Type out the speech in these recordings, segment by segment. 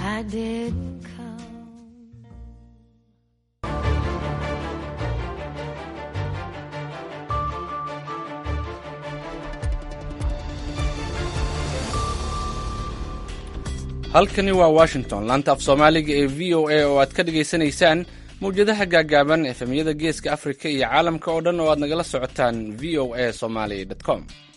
I didn't come. halkani waa washington laanta af soomaaliga ee v o a oo aad ka dhagaysanaysaan mawjadaha gaagaaban efemyada geeska afrika iyo caalamka oo dhan oo aad nagala socotaan v o a somaly com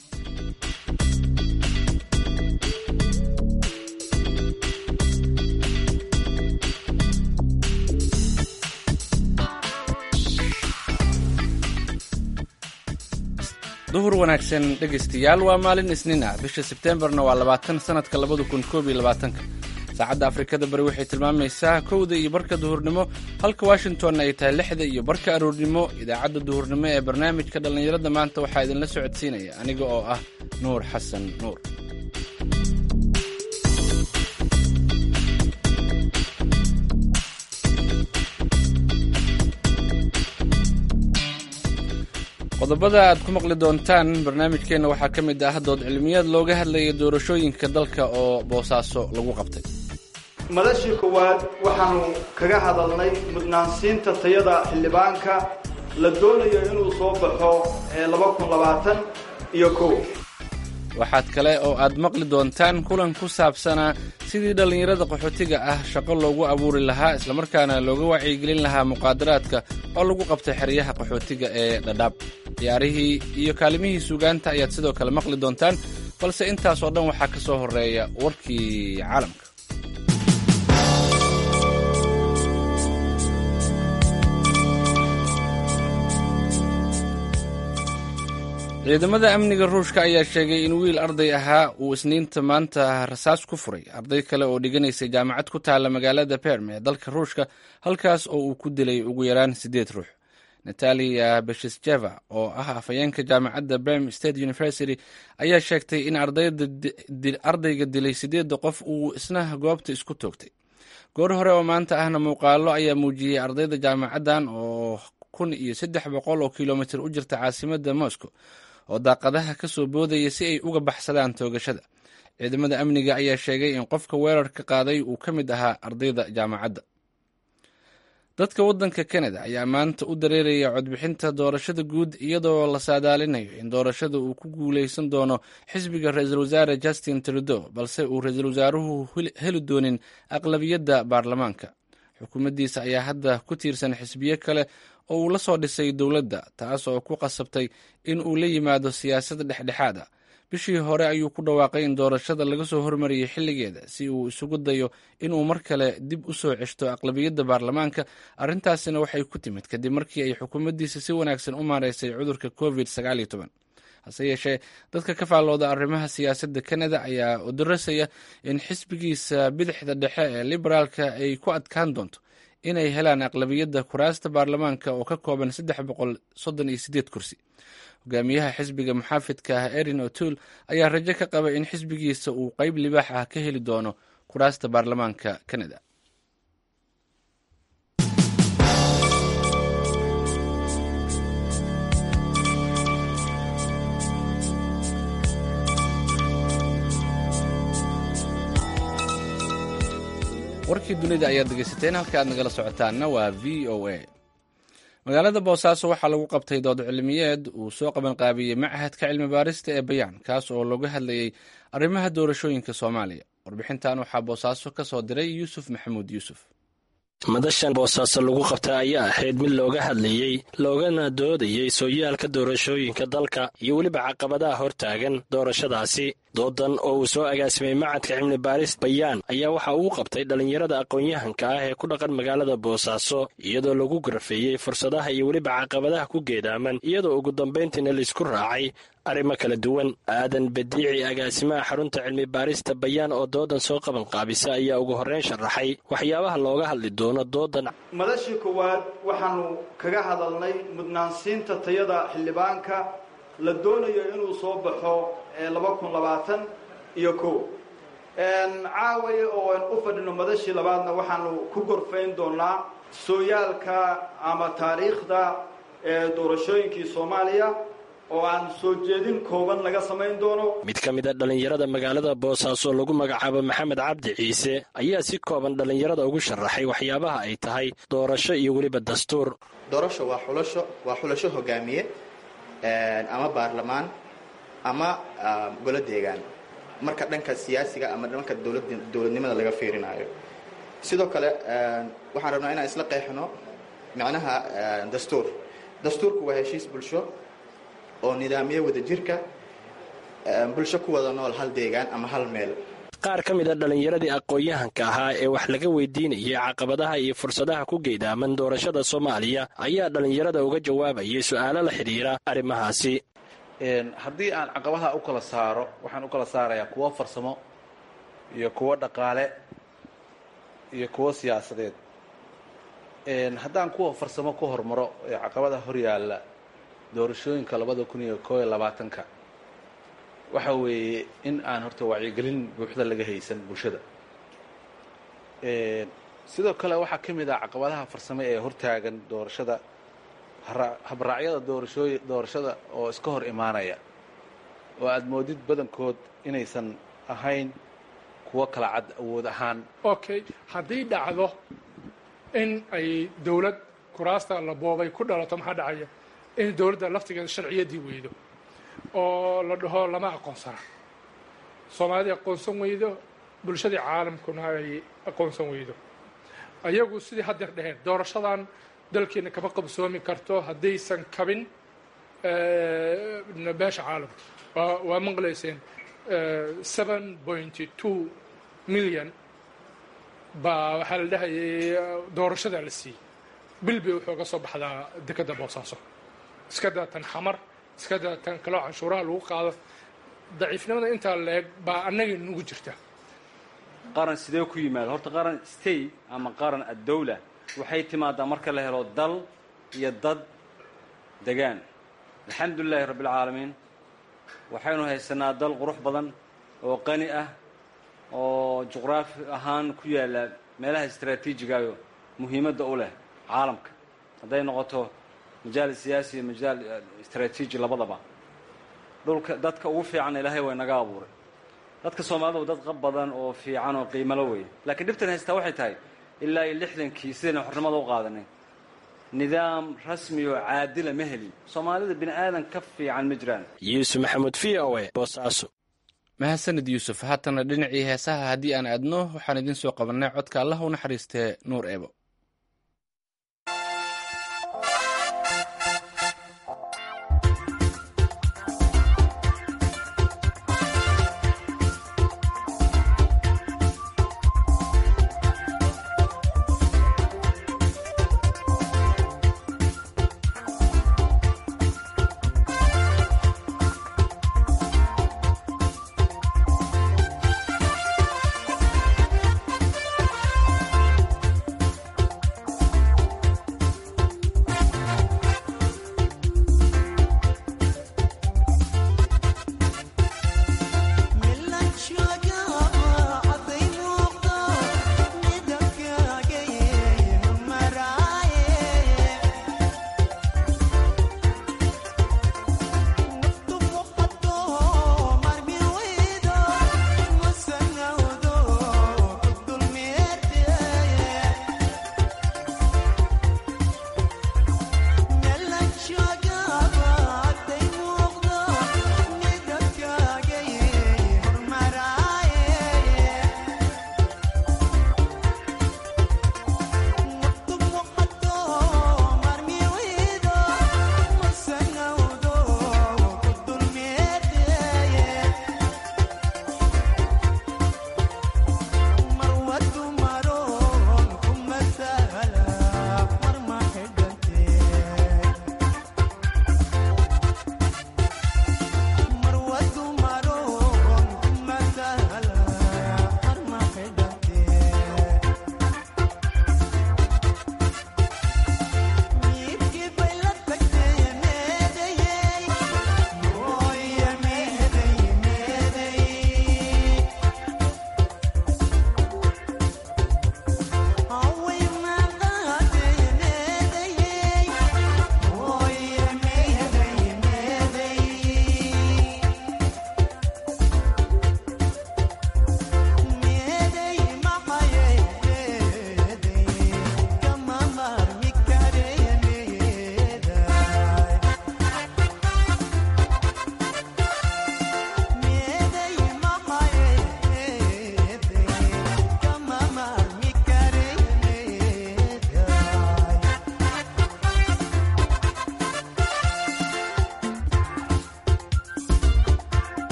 duhur wanaagsan dhegaystayaal waa maalin isniin ah bisha sebteembarna waa labaatan sanadka labada kun koob iyo labaatanka saacadda afrikada bari waxay tilmaamaysaa kowda iyo barka duhurnimo halka washingtonna ay tahay lixda iyo barka aroornimo idaacadda duhurnimo ee barnaamijka dhallinyarada maanta waxaa idinla socodsiinaya aniga oo ah nuur xasan nuur qodobada aad ku maqli doontaan barnaamijkeenna waxaa ka mid ah dood cilmiyaad looga hadlaya doorashooyinka dalka oo boosaaso lagu qabtay madashii koowaad waxaanu kaga hadalnay mudnaansiinta tayada xildhibaanka la doonayo inuu soo baxo laba kun labaatan iyo kow waxaad kale oo aad maqli doontaan kulan ku saabsanaa sidii dhallinyarada qaxootiga ah shaqo loogu abuuri lahaa islamarkaana looga wacyigelin lahaa muqaadaraadka oo lagu qabtay xeryaha qaxootiga ee dhadhaab ciyaarihii iyo kaalimihii suugaanta ayaad sidoo kale maqli doontaan balse intaas oo dhan waxaa ka soo horreeya warkii caalamka ciidamada amniga ruushka ayaa sheegay in wiil arday ahaa uu isniinta maanta rasaas ku furay arday kale oo dhiganaysay jaamacad ku taalla magaalada berm ee dalka ruushka halkaas oo uu ku dilay ugu yaraan siddeed ruux natalia beshesjeva oo ah afhayeenka jaamacadda berm state university ayaa sheegtay in ardayga dilay siddeedda qof uu isna goobta isku toogtay goor hore oo maanta ahna muuqaalo ayaa muujiyey ardayda jaamacaddan oo kun iyo saddex boqol oo kilomitir u jirta caasimadda moscow oo daaqadaha ka soo boodaya si ay uga baxsadaan toogashada ciidamada amniga ayaa sheegay in qofka weerarka qaaday uu ka mid ahaa ardayda jaamacadda dadka waddanka kanada ayaa maanta u dareeraya codbixinta doorashada guud iyadoo la saadaalinayo in doorashada uu ku guuleysan doono xisbiga ra-iisul wasaare justin trudeau balse uu ra-iisul wasaaruhu heli doonin aqlabiyadda baarlamaanka xukuumaddiisa ayaa hadda ku tiirsan xisbiyo kale oo uu la soo dhisay dowladda taas oo ku qasabtay in uu la yimaado siyaasad dhexdhexaad ah bishii hore ayuu ku dhawaaqay in doorashada laga soo hormariyey xilligeeda si uu isugu dayo inuu mar kale dib u soo ceshto aqlabiyadda baarlamaanka arrintaasina waxay ku timid kadib markii ay xukuumaddiisa si wanaagsan u maareysay cudurka covid sagaal iyo toban hase yeeshee dadka ka faallooda arrimaha siyaasadda kanada ayaa udarasaya in xisbigiisa bidixda dhexe ee liberaalka ay ku adkaan doonto inay helaan aqlabiyadda kuraasta baarlamaanka oo ka kooban saddex boqol soddon iyo sideed kursi hogaamiyaha xisbiga muxaafidka ah erin o'toole ayaa rajo ka qaba in xisbigiisa uu qeyb libaax ah ka heli doono kuraasta baarlamaanka kanada warkii dunida ayaad dhegeysateen halka aad nagala socotaanna waa v o a magaalada boosaaso waxaa lagu qabtay dood cilmiyeed uu soo qabanqaabiyey machadka cilmi baarista ee bayaan kaas oo looga hadlayey arrimaha doorashooyinka soomaaliya warbixintan waxaa boosaaso ka soo diray yuusuf maxamuud yuusuf madashan boosaaso lagu qabta ayaa ahayd mid looga hadlayey loogana doodayey sooyaalka doorashooyinka dalka iyo weliba caqabadaha hortaagan doorashadaasi doodan oo uu soo agaasimay macadka cilmi baaris bayaan ayaa waxa uu qabtay dhallinyarada aqoon-yahanka ah ee ku dhaqan magaalada boosaaso iyadoo lagu garafeeyey fursadaha iyo weliba caqabadaha ku geedaaman iyadoo ugu dambayntiina laisku raacay arrimo kala duwan aadan badiici agaasimaha xarunta cilmi baarista bayaan oo doodan soo qaban qaabisa ayaa ugu horreyn sharaxay waxyaabaha looga hadli doono doodan madashii koowaad waxaanu kaga hadalnay mudnaansiinta tayada xildhibaanka la doonayo inuu soo baxo laba kun labaatan iyo kow caaway oo aan u fadhino madashii labaadna waxaanu ku gorfayn doonaa sooyaalka ama taariikhda doorashooyinkii soomaaliya oo aan soo jeedin kooban laga samayn doono mid ka mid a dhallinyarada magaalada boosaaso lagu magacaabo maxamed cabdi ciise ayaa si kooban dhallinyarada ugu sharaxay waxyaabaha ay tahay doorasho iyo weliba dastuur doorasho waa xulasho waa xulasho hogaamiye ama baarlamaan ama golo deegaan marka dhanka siyaasiga ama dhanka dowladnimada laga fiirinaayo sidoo kale waxaan rabnaa inaan isla qeexno macnaha dastuur dastuurku waa heshiis bulsho oo nidaamiye wada jirka bulsho ku wada nool hal deegaan ama hal meel qaar ka mid a dhallinyaradii aqoon-yahanka ahaa ee wax laga weydiinayay caqabadaha iyo fursadaha ku geedaaman doorashada soomaaliya ayaa dhallinyarada uga jawaabayay su-aalo la xidhiira arrimahaasi haddii aan caqabaha u kala saaro waxaan u kala saarayaa kuwo farsamo iyo kuwo dhaqaale iyo kuwo siyaasadeed haddaan kuwa farsamo ku hormaro ee caqabada horyaalla doorashooyinka labada kun iyo koo iyo labaatanka waxa weeye in aan horta wacyigelin buuxda laga haysan bulshada sidoo kale waxaa ka mid ah caqabadaha farsamo ee hortaagan doorashada habraacyada doorashooy doorashada oo iska hor imaanaya oo aada moodid badankood inaysan ahayn kuwo kala cad awood ahaan okay haddii dhacdo in ay dawlad kuraasta la boobay ku dhalato maxaa dhacaya in dawladda laftigeeda sharciyadii weydo oo la dhaho lama aqoonsana soomaalidii aqoonsan weydo bulshadii caalamkuna ay aqoonsan weydo ayagu sidii haddeer dheheen doorashadan dalkeena kama qabsoomi karto haddaysan kabin beesha caalamka waa maqlayseen seven pointy two million baa waxaa la dhahayay doorashadaa la siiyey bil bay wuxuu ga soo baxdaa dekadda boosaaso iska daatan xamar iska daatan kaloo canshuuraha lagu qaado daciifnimada intaa la-eg baa annagay nugu jirta qaran sidee ku yimaado horta qaran state ama qaran addawla waxay timaadaa marka la helo dal iyo dad degaan alxamdulilaahi rabbialcaalamiin waxaynu haysanaa dal qurux badan oo qani ah oo juqraafi ahaan ku yaalla meelaha istraatiijigayo muhiimadda u leh caalamka hadday noqoto majaal siyaasi iyo majaal istraatiiji labadaba dhulka dadka ugu fiican ilaahay way naga abuuray dadka soomaalida dad qab badan oo fiican oo qiimalo wey laakiin dhibtan haystaa waxay tahay ilaa iyo lixdankii sidayna xornimada u qaadanay nidaam rasmi oo caadila ma helin soomaalida bini aadan ka fiican ma jiraan yuusuf maxamuud v o e boosaaso mahadsanid yuusuf haatana dhinacii heesaha haddii aan aadno waxaan idiin soo qabannay codka allah u naxariistee nuur eebo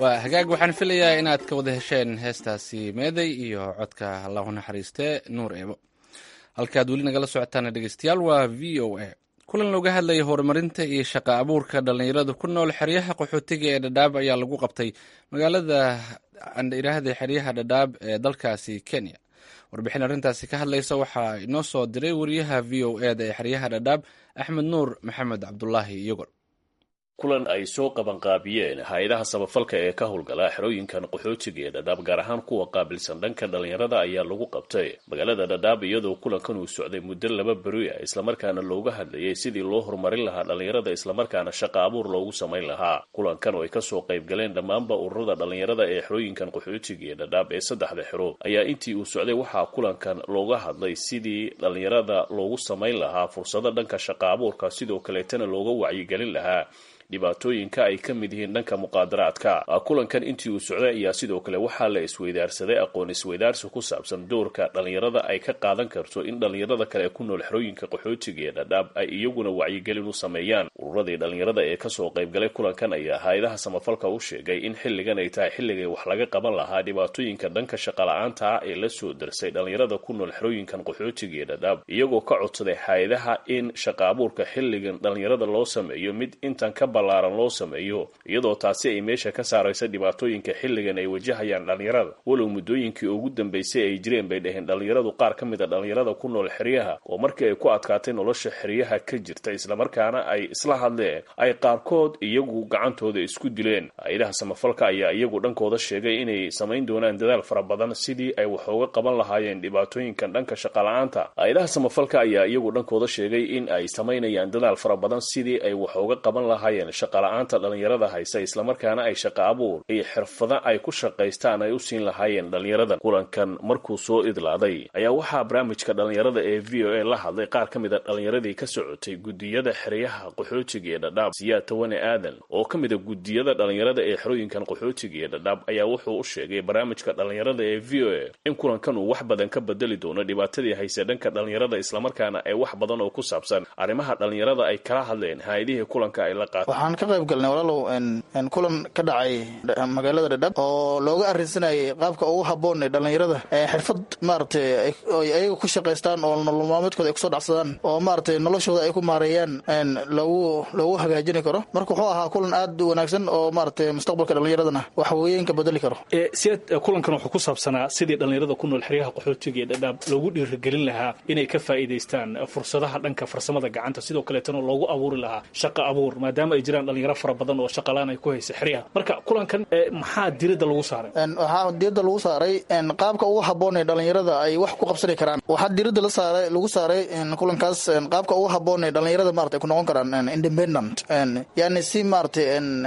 waa hagaag waxaan filayaa inaad ka wada hesheen heestaasi meeday iyo codka allahu naxariiste nuur eebo halkaad weli nagala socotaana dhegeystayaal waa v o a kulan looga hadlaya horumarinta iyo shaqa abuurka dhallinyarada ku nool xeryaha qaxootiga ee dhadhaab ayaa lagu qabtay magaalada andhiraahda xeryaha dhadhaab ee dalkaasi kenya warbixin arrintaasi ka hadlaysa waxaa inoo soo diray wariyaha v o eda ee xeryaha dhadhaab axmed nuur maxamed cabdulaahi iyogor kulan ay soo qabanqaabiyeen hay-adaha samafalka ee ka howlgala xerooyinkan qaxootiga ee dhadhaab gaar ahaan kuwa qaabilsan dhanka dhallinyarada ayaa lagu qabtay magaalada dhadhaab iyadoo kulankan uu socday muddo laba beri ah islamarkaana looga hadlayay sidii loo horumarin lahaa dhallinyarada islamarkaana shaqa abuur loogu samayn lahaa kulankan oo ay kasoo qayb galeen dhammaanba ururada dhallinyarada ee xerooyinkan qaxootiga ee dhadhaab ee saddexda xero ayaa intii uu socday waxaa kulankan looga hadlay sidii dhallinyarada loogu samayn lahaa fursado dhanka shaqa abuurka sidoo kaleetana looga wacyigelin lahaa dhibaatooyinka ay ka mid yihiin dhanka muqaadaraadka kulankan intii uu socday ayaa sidoo kale waxaa la isweydaarsaday aqoon isweydaarsi ku saabsan doorka dhallinyarada ay ka qaadan karto in dhallinyarada kale ee ku nool xerooyinka qaxootiga ee dhadhaab ay iyaguna wacyigelin u sameeyaan ururadii dhallinyarada ee kasoo qaybgalay kulankan ayaa hay-adaha samafalka u sheegay in xilligan ay tahay xilligay wax laga qaban lahaa dhibaatooyinka dhanka shaqala-aanta ah ee la soo darsay dhallinyarada ku nool xerooyinkan qaxootiga ee dhadhaab iyagoo ka codsaday hay-adaha in shaqa abuurka xilligan dhallinyarada loo sameeyo mid intan ka ballaaran loo sameeyo iyadoo taasi ay meesha ka saaraysa dhibaatooyinka xilligan ay wajahayaan dhallinyarada walow muddooyinkii ugu dambeysay ay jireen bay dhaheen dhallinyaradu qaar ka mid a dhallinyarada ku nool xeryaha oo markii ay ku adkaatay nolosha xeryaha ka jirta islamarkaana ay isla hadleen ay qaarkood iyagu gacantooda isku dileen hay-adaha samafalka ayaa iyagu dhankooda sheegay inay samayn doonaan dadaal fara badan sidii ay wax uga qaban lahaayeen dhibaatooyinkan dhanka shaqala-aanta hay-adaha samafalka ayaa iyagu dhankooda sheegay in ay samaynayaan dadaal fara badan sidii ay wax uga qaban lahaayeen shaqala-aanta dhallinyarada haysa islamarkaana ay shaqa abuur iyo xirfado ay ku shaqaystaan ay u siin lahaayeen dhallinyarada kulankan markuu soo idlaaday ayaa waxaa barnaamijka dhallinyarada ee v o a la hadlay qaar ka mid a dhallinyaradii ka socotay gudiyada xeryaha qaxootiga ee dhadhaab siyaad tawane aadan oo ka mid a gudiyada dhallinyarada ee xerooyinkan qaxootiga ee dhadhaab ayaa wuxuu u sheegay barnaamijka dhallinyarada ee v o a in kulankan uu wax badan ka bedeli doono dhibaatadii hayse dhanka dhallinyarada islamarkaana ay wax badan oo ku saabsan arrimaha dhallinyarada ay kala hadleen hay-adihii kulanka ay la qaatay waxaan ka qayb galnay walaalow kulan ka dhacay magaalada dhadhab oo looga arrinsanayay qaabka ugu habboon ee dhallinyarada xirfad maaragtay ay ayaga ku shaqaystaan oo nolol maalmeedkooda ay kusoo dhacsadaan oo maaragtay noloshooda ay ku maareeyaan lagu loogu hagaajini karo marka wuxuu ahaa kulan aad u wanaagsan oo maaragtay mustaqbalka dhallinyaradana wax weeyeenka bedeli karo siyaad kulankan wuxuu ku saabsanaa sidii dhallinyarada ku nool xeryaha qaxootiga ee dhadhaab loogu dhiirigelin lahaa inay ka faa'iidaystaan fursadaha dhanka farsamada gacanta sidoo kaleetana loogu abuuri lahaa shaqa abuur maadaama ay jiraan dhalinyaro fara badan oo shaqalaan ay ku haysa xeryaha marka kulankan maxaa diradda lagu saaray waxaa diradda lagu saaray qaabka ugu habboon ee dhallinyarada ay wax ku qabsani karaan waxaa diradda la saaray lagu saaray kulankaas qaabka ugu habboon ee dhallinyarada maarata ay ku noqon karaan independent yani si maaratay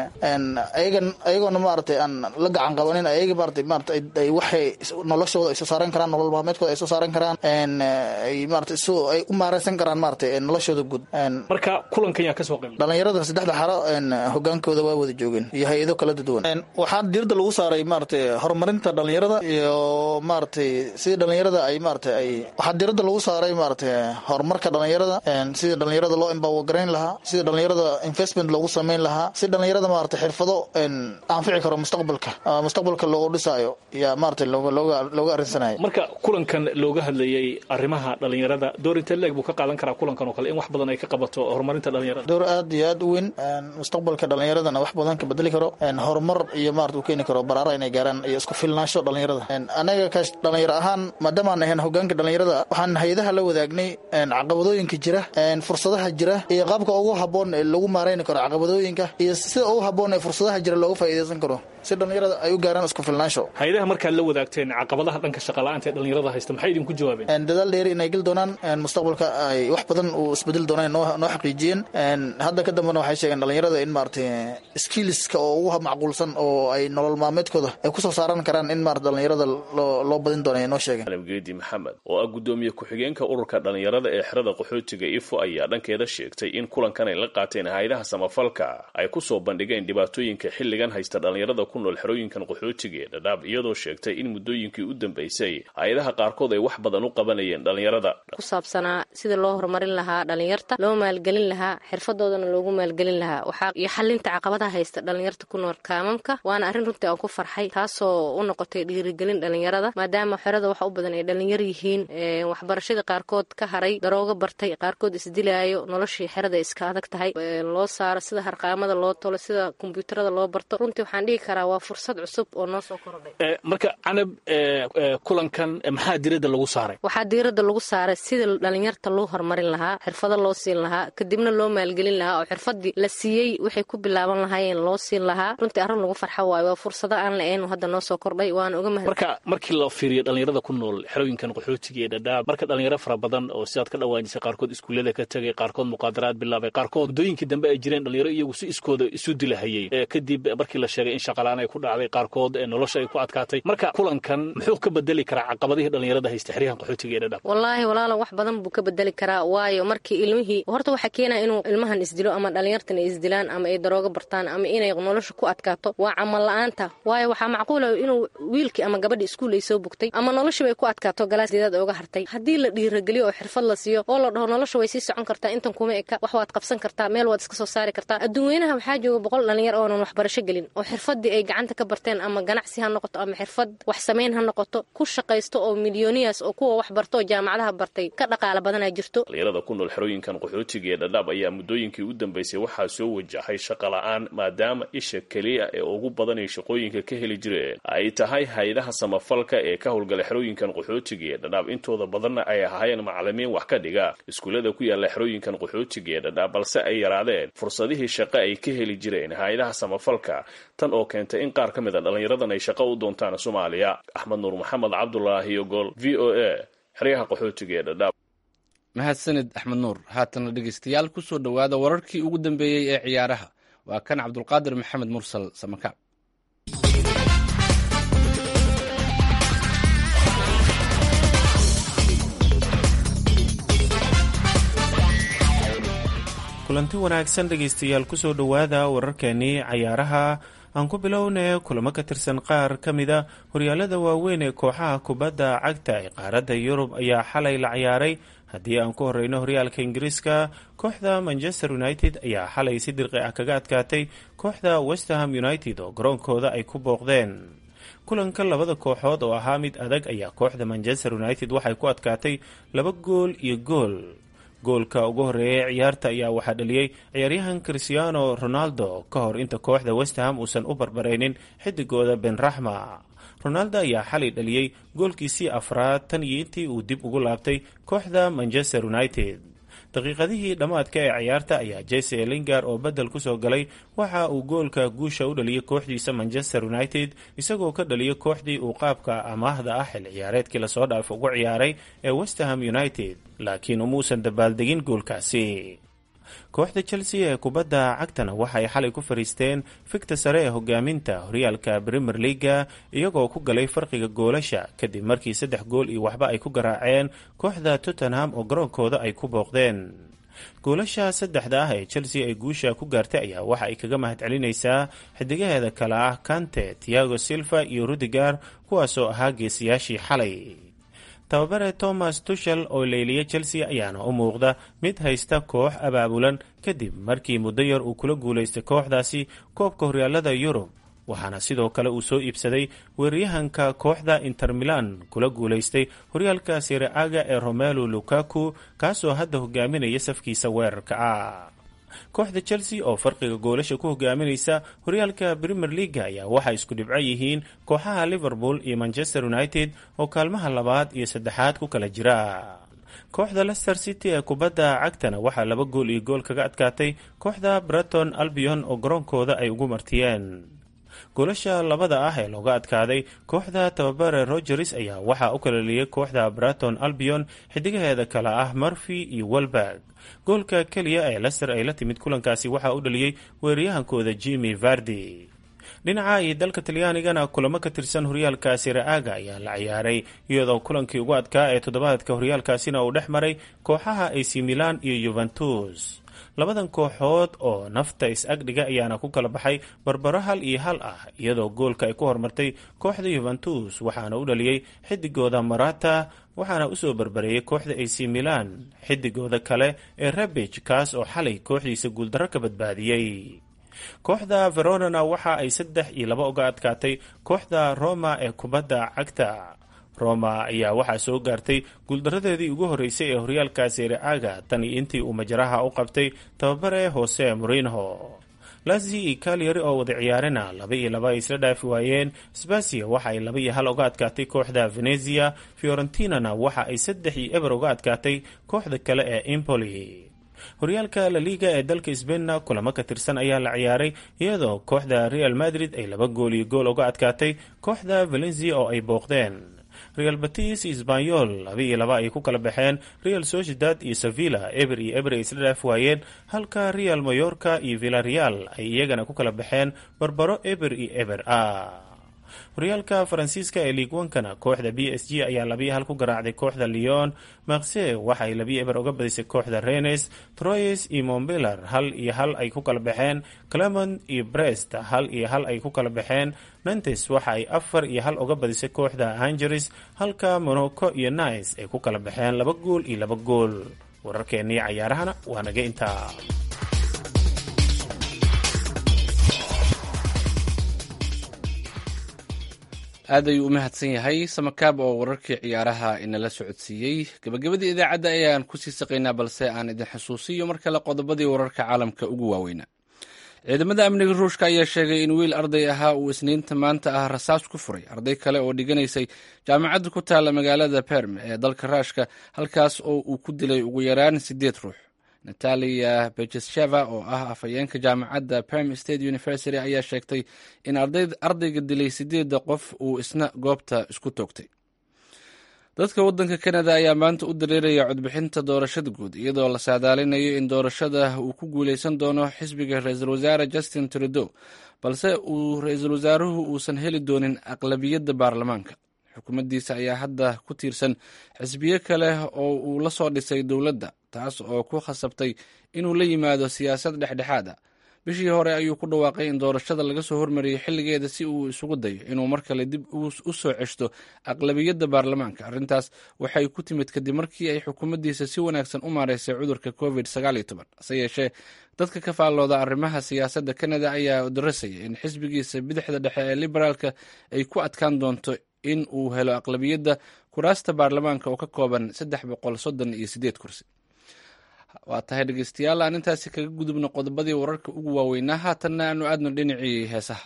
ayagan ayagoona maaratay aan la gacan qabanin ayaga maarata maarata ay waxay noloshooda ay soo saaran karaan nolol maalmeedkooda ay soo saaran karaan ay maarata so ay u maareysan karaan maarata noloshooda guud marka kulankan yaa kasoo qayb dhallinyarada saddexda xaro hogaankooda waa wada joogeen iyo hay-ado kala duwan waxaa diirada lagu saaray maaragtay horumarinta dhallinyarada iyo maaragtay sidii dhallinyarada ay maaragtay ay waxaa diirada lagu saaray maaragtay horumarka dhallinyarada sidii dhallinyarada loo embawagarayn lahaa sidii dhallinyarada investment loogu sameyn lahaa si dhallinyarada maaragtay xirfado anfici karo mustaqbalka mustaqbalka loogu dhisaayo yaa maaragtay looga looga looga arrinsanaya marka kulankan looga hadlayay arrimaha dhallinyarada door intee leeg buu ka qaadan karaa kulankan oo kale in wax badan ay ka qabato horumarinta dhallinyarada door aad iyo aad u weyn mustaqbalka dhallinyaradana wax badan ka bedeli karo horumar iyo maarata uu keeni karo baraara inay gaaraan iyo isku filnaansho dhallinyarada anaga ka dhallinyaro ahaan maadaamaan ahayn hogaanka dhallinyarada waxaan hay-adaha la wadaagnay caqabadooyinka jira fursadaha jira iyo qaabka ugu habboon ee lagu maareyni karo caqabadooyinka iyo sida ugu habboon ee fursadaha jira looga faa'iidaysan karo si dhallinyarada ay u gaaraan isku filnaansho hay-adaha markaad la wadaagteen caqabadaha dhanka shaqala-aanta ee dhallinyarada haysta maxay idinku jawaabeen dadaal dheeri inay geli doonaan mustaqbalka ay wax badan uu isbedeli doonaan noo noo xaqiijiyeen hadda ka dambena waxay sheegeen dhallinyarada in maaragtay skillska oo ugu macquulsan oo ay nolol maalmeedkooda ay kusoo saaran karaan in maarata dhallinyarada loo loo badin doona noo sheegeen geedi maxamed oo ah guddoomiye ku-xigeenka ururka dhallinyarada ee xerada qaxootiga ifo ayaa dhankeeda sheegtay in kulankan ay la qaateen hay-adaha samafalka ay kusoo bandhigeen dhibaatooyinka xilligan haysta dhallinyarada ku nool xerooyinkan qaxootiga ee dhadhaab iyadoo sheegtay in muddooyinkii u dambeysay hay-adaha qaarkood ay wax badan u qabanayeen dhallinyarada ku saabsanaa sida loo horumarin lahaa dhallinyarta loo maalgelin lahaa xirfadoodana loogu maalgelin lahaa lahaa waxaa iyo xalinta caqabadaha haysta dhalinyarta ku nool kaamamka waana arrin runtii aan ku farxay taasoo u noqotay dhiirigelin dhalinyarada maadaama xerada waxa u badan ay dhalinyar yihiin waxbarashadii qaarkood ka haray darooga bartay qaarkood isdilaayo noloshii xerada iska adag tahay loo saaro sida harqaamada loo tolo sida kombyuutarada loo barto runtii waxaan dhihi karaa waa fursad cusub oo noo soo korodhay marka canab kulankan maxaa diradda lagu saaray waxaa diiradda lagu saaray sida dhalinyarta loo horumarin lahaa xirfado loo siin lahaa kadibna loo maalgelin lahaa oo xirfadii la siiyey waxay ku bilaaban lahaayeen loo siin lahaa runtii arrin lagu farxo waayo waa fursado aan la-ayn hadda noo soo kordhay waana uga mahad marka markii la fiiriyo dhalinyarada ku nool xerooyinkan qaxootiga ee dhadhaab marka dhalinyaro fara badan oo sidaad ka dhawaajisay qaarkood iskuullada ka tegay qaarkood muqaadaraad bilaabay qaarkood muddooyinkii dambe ay jireen dhalinyaro iyagu si iskooda isu dilahayey kadib markii la sheegay in shaqalaan ay ku dhacday qaarkood nolosha ay ku adkaatay marka kulankan muxuu ka bedeli karaa caqabadihii dhalinyarada haysta xeryahan qaxootiga ee dhadhaab wallaahi walaala wax badan buu ka bedeli karaa waayo markii ilmihii horta waxaa keenaya inuu ilmahan isdilo ama dhalinyartan ay isdilaan ama ay darooga bartaan ama inay nolosha ku adkaato waa camal la-aanta waayo waxaa macquula inuu wiilkii ama gabadhii iskuul ay soo bugtay ama noloshiba ay ku adkaato galaasdeedaad ooga hartay haddii la dhiirageliyo oo xirfad la siiyo oo la dhaho nolosha way sii socon kartaa intan kuma eka wax waad qabsan kartaa meel waad iska soo saari kartaa adduunweynaha waxaa jooga boqol dhalinyar oonan waxbarasho gelin oo xirfadii ay gacanta ka barteen ama ganacsi ha noqoto ama xirfad wax samayn ha noqoto ku shaqaysto oo milyooniyas oo kuwa wax barto oo jaamacadaha bartay ka dhaqaala badanaa jirto dhalinyarada ku nool xerooyinkan qaxootiga ee dhadhaab ayaa muddooyinkii u dambeysay waxaa soo wajahay shaqa la-aan maadaama isha keliya ee ugu badan ay shaqooyinka ka heli jireen ay tahay hay-adaha samafalka ee ka howlgala xerooyinkan qaxootiga ee dhadhaab intooda badanna ay ahaayeen macalimiin wax ka dhiga iskuullada ku yaalla xerooyinkan qaxootiga ee dhadhaab balse ay yaraadeen fursadihii shaqo ay ka heli jireen hay-adaha samafalka tan oo keentay in qaar ka mid a dhallinyaradan ay shaqo u doontaan soomaaliya axmed nuur maxamed cabdulaahi ogol v o a xeryaha qaxootiga ee dhadhaab mahadsanid axmed nuur haatana dhegeystayaal ku soo dhowaada wararkii ugu dambeeyey ee ciyaaraha waa kan cabdulqaadir maxamed mursal samakaab kulanti wanaagsan dhegaystayaal kusoo dhowaada wararkeenii cayaaraha aan ku bilownay kulamo ka tirsan qaar ka mida horyaalada waaweyn ee kooxaha kubadda cagta ee qaaradda yurub ayaa xalay la ciyaaray haddii aan ku horeyno horyaalka ingiriiska kooxda manchester united ayaa xalay si dirqi ah kaga adkaatay kooxda westerham united oo garoonkooda ay ku booqdeen kulanka labada kooxood oo ahaa mid adag ayaa kooxda manchester united waxay ku adkaatay laba gool iyo gool goolka ugu horeeyay ciyaarta ayaa waxaa dhaliyey ciyaaryahan christiano ronaldo ka hor inta kooxda westerham uusan u barbaraynin xidigooda benraxma ronaldo ayaa xalay dhaliyey goolkiisii afraad tan iyo intii uu dib ugu laabtay kooxda manchester united daqiiqadihii dhammaadka ee ciyaarta ayaa jese lingar oo bedel kusoo galay waxa uu goolka guusha u dhaliyay kooxdiisa manchester united isagoo ka dhaliyay kooxdii uu qaabka amaahda ah xil ciyaareedkii lasoo dhaaf ugu ciyaaray ee westerham united laakiin umuusan dabaaldegin goolkaasi kooxda chelsea ee kubadda cagtana waxay xalay ku fariisteen fikta sare ee hogaaminta horyaalka premier leaga iyagoo ku galay farqiga goolasha kadib markii saddex gool iyo waxba ay ku garaaceen kooxda tottenham oo garoonkooda ay ku booqdeen goolasha saddexda ah ee chelsea ay guusha ku gaartay ayaa waxa ay kaga mahadcelinaysaa xidigaheeda kale ah kante tiago silva iyo rudigar kuwaasoo ahaa geesiyaashii xalay tababare thomas tushel oo leyliyay chelsea ayaana u muuqda mid haysta koox abaabulan kadib markii muddo yar uu kula guulaystay kooxdaasi koobka horyaalada yurub waxaana sidoo kale uu soo iibsaday weeraryahanka kooxda inter milan kula guulaystay horyaalka siraaga ee romelu lukaku kaasoo hadda hogaaminaya safkiisa weerarka ah kooxda chelsea oo farqiga goolasha ku hogaaminaysa horyaalka premier leaga ayaa waxay isku dhibco yihiin kooxaha liverpool iyo manchester united oo kaalmaha labaad iyo saddexaad ku kala jira kooxda leicester city ee kubadda cagtana waxaa laba gool iyo gool kaga adkaatay kooxda breton albion oo garoonkooda ay ugu martiyeen goolasha labada ah ee looga adkaaday kooxda tababare rogers ayaa waxaa u kalaliyay kooxda braton albion xidigaheeda kale ah murphy iyo welberg goolka keliya ee lester ay la timid kulankaasi waxaa u dhaliyey weeraryahankooda jimi vardi dhinaca iyo dalka talyaanigana kulamo ka tirsan horyaalka siraaga ayaa la ciyaaray iyadoo kulankii ugu adkaa ee toddobaadka horyaalkaasina uu dhex maray kooxaha ac milan iyo yuventus labadan kooxood oo nafta is-agdhiga ayaana ku kala baxay barbaro hal iyo hal ah iyadoo goolka ay ku hormartay kooxda yuventus waxaana u dhaliyey xidigooda marata waxaana usoo barbareeyey kooxda ac milan xidigooda kale ee rabij kaas oo xalay kooxdiisa guuldarro ka badbaadiyey kooxda veronana waxa ay saddex iyo laba uga adkaatay kooxda roma ee kubadda cagta roma ayaa waxaa soo gaartay guuldaradeedii ugu horreysay ee horyaalka sereaga tan iyo intii uu majaraha u qabtay tababare hose morinho lazi iyo kalyari oo wada ciyaarina laba iyo laba ay isla dhaafi waayeen sbasia waxa ay laba iyo hal uga adkaatay kooxda venezia fiorentinana waxa ay saddex iyo eber uga adkaatay kooxda kale ee impoli horyaalka la liga ee dalka sbainna kulamo ka tirsan ayaa la ciyaaray iyadoo kooxda real madrid ay laba gool iyo gool uga adkaatay kooxda valencia oo ay booqdeen real batis iyo sbanyol laba iyo laba ay ku kala baxeen real sociedad iyo sevilla eber iyo eber ay isla dhaaf waayeen halka real mayorka iyo villareal ay iyagana ku kala baxeen barbaro eber iyo eber ah horyaalka faransiiska ee liigwankana kooxda b s g ayaa labiyo hal ku garaacday kooxda leon makse waxa ay labiyo eber uga badisay kooxda renes troyes iyo mombelar hal iyo hal ay ku kala baxeen clement iyo brest hal iyo hal ay ku kala baxeen nantes waxa ay afar iyo hal uga badisay kooxda angeres halka monaco iyo nice ay ku kala baxeen laba gool iyo laba gool wararkeennii cayaarahana waa naga intaa aad ayuu u mahadsan yahay samakaab oo wararkii ciyaaraha inala socodsiiyey gabagabadii idaacadda ayaan kusii saqaynaa balse aan idin xusuusiyo mar kale qodobadii wararka caalamka ugu waaweynaa ciidamada amniga ruushka ayaa sheegay in wiil arday ahaa uu isniinta maanta ah rasaas ku furay arday kale oo dhiganaysay jaamacadda ku taalla magaalada berm ee dalka raashka halkaas oo uu ku dilay ugu yaraan siddeed ruux natalia bejesheva oo ah afhayeenka jaamacadda perm state university ayaa sheegtay in ardayga dilay sideedda qof uu isna goobta isku toogtay dadka waddanka kanada ayaa maanta u dareeraya codbixinta doorashada guud iyadoo la saadaalinayo in doorashada uu ku guuleysan doono xisbiga ra-iisul wasaare justin trudeau balse uu ra-iisul wasaaruhu uusan heli doonin aqlabiyadda baarlamaanka xukuumaddiisa ayaa hadda ku tiirsan xisbiyo kale oo uu la soo dhisay dowladda taas oo ku khasabtay inuu la yimaado siyaasad dhexdhexaad a bishii hore ayuu ku dhawaaqay in doorashada laga soo hormariyey xilligeeda si uu isugu dayo inuu mar kale dib u soo ceshto aqlabiyadda baarlamaanka arrintaas waxay ku timid kadib markii ay xukuumaddiisa si wanaagsan u maareysay cudurka covid hase yeeshee dadka ka faallooda arrimaha siyaasadda kanada ayaa darasaya in xisbigiisa bidixda dhexe ee liberaalka ay ku adkaan doonto in uu helo aqlabiyadda kuraasta baarlamaanka oo ka kooban saddex boqol soddon iyo sideed kursi waa tahay dhegeystayaal aan intaasi kaga gudubno qodobadii wararka ugu waaweynaa haatanna aanu aadno dhinacii heesaha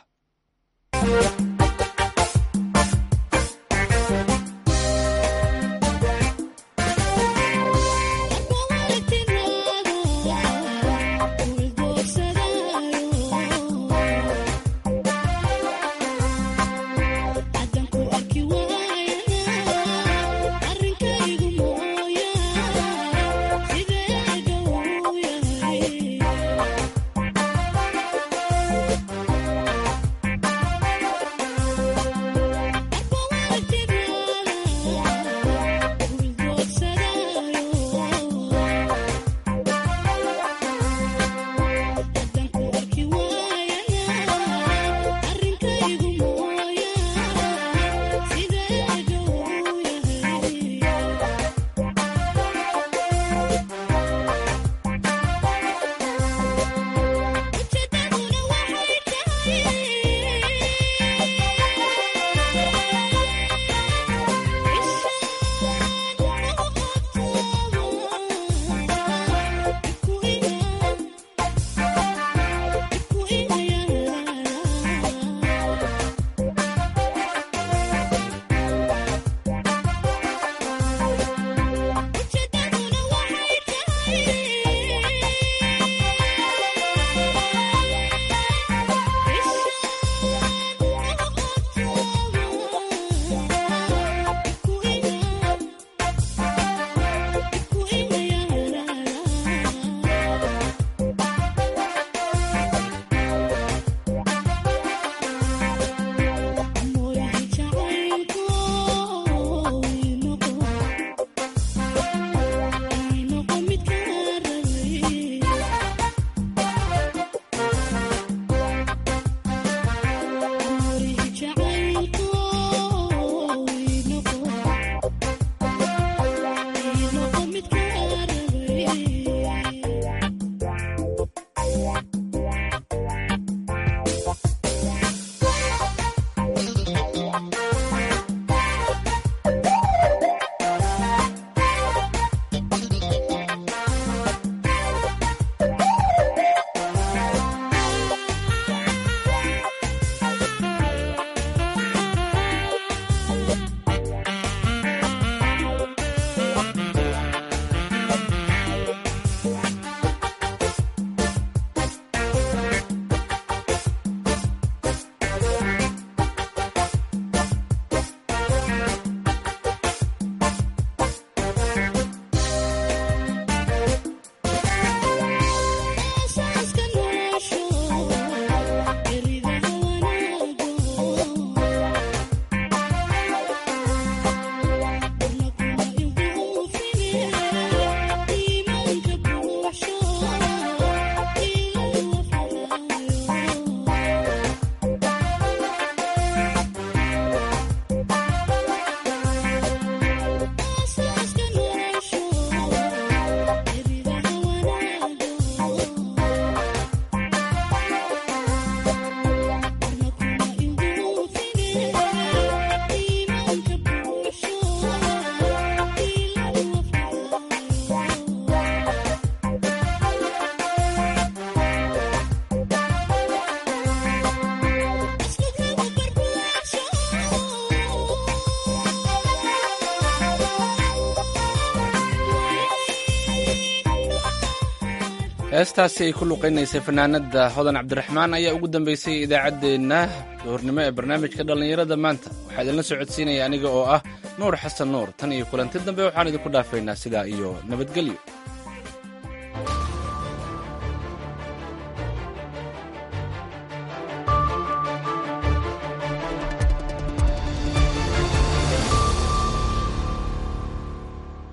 heestaasi ay ku luqaynaysay fanaanada hodan cabdiraxmaan ayaa ugu dambeysay idaacaddeenna duhurnimo ee barnaamijka dhallinyarada maanta waxaa idinla socodsiinaya aniga oo ah nuur xasan nuur tan iyo kulanti dambe waxaan idinku dhaafaynaa sidaa iyo nabadgelyo